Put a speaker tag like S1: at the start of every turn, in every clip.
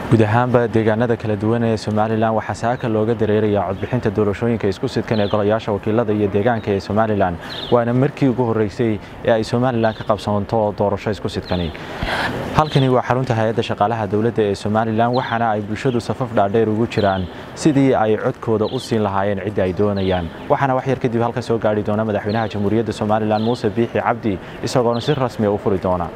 S1: guud ahaanba deegaanada kala duwan ee somalilan waxaa saaka looga dareerayaa codbixinta doorashooyinka isku sidkan ee golayaasha wakiilada iyo deegaanka ee somalilan waana markii ugu horeysay ee ay somalilan ka qabsanto doorasho isku sidkani halkani waa xarunta hay-adda shaqaalaha dowladda ee somalilan waxaana ay bulshadu safaf dhaadheer ugu jiraan sidii ay codkooda u siin lahaayeen cidda ay doonayaan waxaana wax yar kadib halka soo gaari doona madaxweynaha jamhuuriyadda somalilan muuse biixi cabdi isagoona si rasmiya u furi doona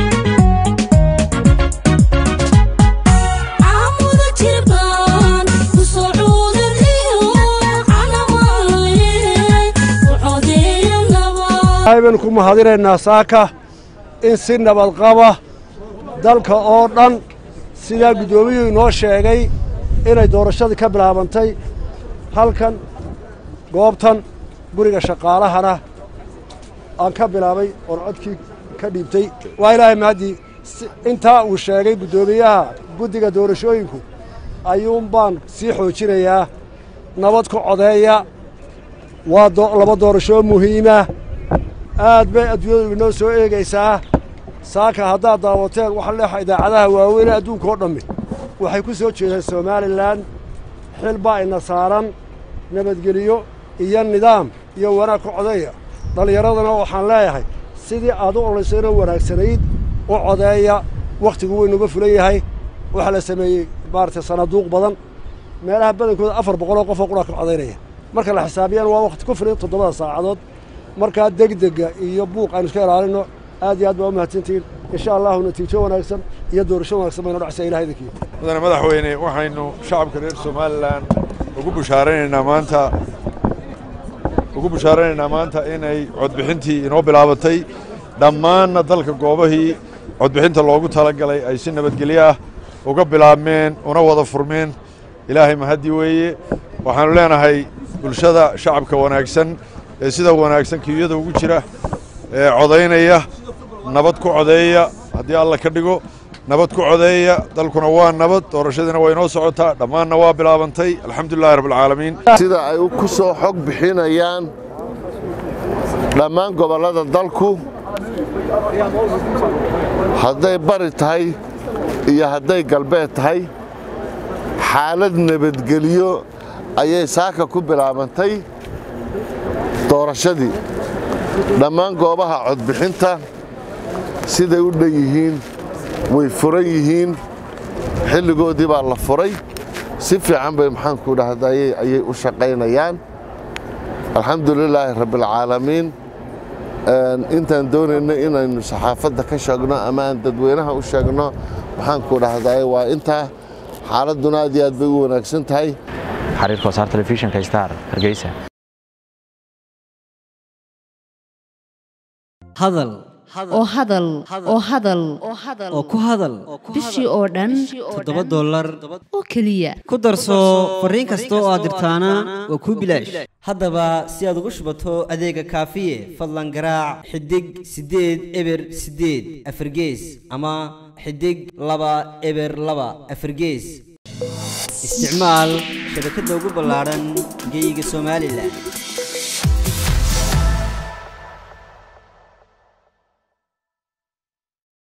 S2: baynu ku mahadinaynaa saaka in si nabadqaba dalka oo dhan sidaa guddoomiyuhu inoo sheegay inay doorashadii ka bilaabantay halkan goobtan guriga shaqaalahana aan ka bilaabay oon codkii ka dhiibtay waa ilaahay mahaddii intaa uu sheegay guddoomiyaha guddiga doorashooyinku ayuun baan sii xoojinayaa nabad ku codeeya waa laba doorashoo muhiima aad bay adduunyadu inoo soo eegaysaa saaka haddaad daawateen waxa leexa idaacadaha waaweyne adduunka oo dhammi waxay ku soo jeedeen somalilan xil baa ina saaran nabadgeliyo iyo nidaam iyo wanaag ku codeeya dhallinyaradana waxaan leeyahay sidii aad u olaysayno wanaagsanayd u codeeya wakhtigu weynuga fulan yahay waxaa la sameeyey maaragtay sanaduuq badan meelaha badankooda afar boqoloo qofoo qudhaa ka codaynaya marka la xisaabiyana waa wakhti ku filan toddobada saacadood markaa degdega iyo buuq aynu iska ilaalinno aad iyo aad baa u mahadsantihiin insha allahu natiijo wanaagsan iyo doorasho wanaagsan baynu dhacsaa ilaha idinkii
S3: mudane madaxweyne waxaynu shacabka reer somalilan ugu bushaaraynaynaa maanta ugu bushaaraynaynaa maanta inay codbixintii inoo bilaabatay dhammaanna dalka goobahii codbixinta loogu talagalay ay si nabadgelyo ah uga bilaabmeen una wada furmeen ilaahay mahaddi weeye waxaannu leenahay bulshada shacabka wanaagsan ee sida wanaagsan kiyada ugu jira ee codaynaya nabad ku codeeya haddii alla ka dhigo nabad ku codeeya dalkuna waa nabad doorashadiina waa inoo socotaa dhammaanna waa bilaabantay alxamdulilahi rabbilcaalamiin
S4: sida ay ku soo xog bixinayaan dhammaan gobollada dalku hadday bari tahay iyo hadday galbeed tahay xaalad nabadgeliyo ayay saaka ku bilaabantay doorashadii dhammaan goobaha codbixinta siday u dhan yihiin way furan yihiin xilligoodii baa la furay si fiican bay maxaanku dhahday ayay u shaqaynayaan alxamdulilaahi rabbialcaalamiin intaan doonayno inaynu saxaafadda ka sheegno ama aan dadweynaha u sheegno maxaanku dhahday waa intaa xaaladduna aad iyo aad bay u wanaagsan tahay
S1: xariirka wasaar telefishinka star hargeysa
S5: hadal
S6: oo hadal oo hadal
S5: oo ku hadal
S6: bishii oo dhan
S5: toddoba dollar
S6: oo keliya
S5: ku darso fariin kasta oo aad dirtaana waa kuu bilaash haddaba si aad ugu shubato adeega kaafiye fadlan garaac xidig siddeed eber siddeed afargees ama xidig laba eber laba afargees isticmaal shabakadda ugu ballaadhan geyga somalilan